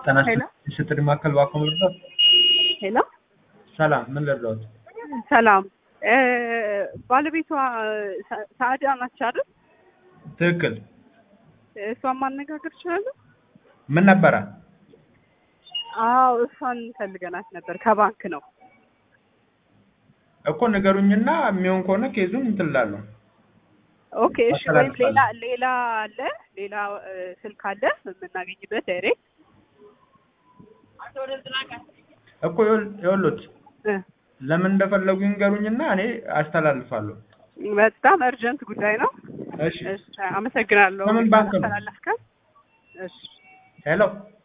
ጤና ሄሎ ስትል ማዕከል ባኮ ልርዳት? ሄሎ ሰላም፣ ምን ልርዳት? ሰላም እ ባለቤቷ ሰ- ሰአዳ ናች አይደል? ትክክል። እሷን ማነጋገር እችላለሁ? ምን ነበረ? አዎ እሷን ፈልገናት ነበር። ከባንክ ነው። እኮ ንገሩኝና የሚሆን ከሆነ ኬዙን እንትን እላለሁ። ኦኬ እሺ። ወይም አስተላልፋለሁ። ሌላ ሌላ አለ ሌላ እ፣ ስልክ አለ የምናገኝበት ዳይሬክት እኮ ይኸውልዎት እ፣ ለምን እንደፈለጉ ይንገሩኝና እኔ አስተላልፋለሁ። በጣም እርጀንት ጉዳይ ነው። እሺ። እሺ፣ አመሰግናለሁ። ከምን ባንክ ነው? አስተላለፍከን። እሺ ሄሎ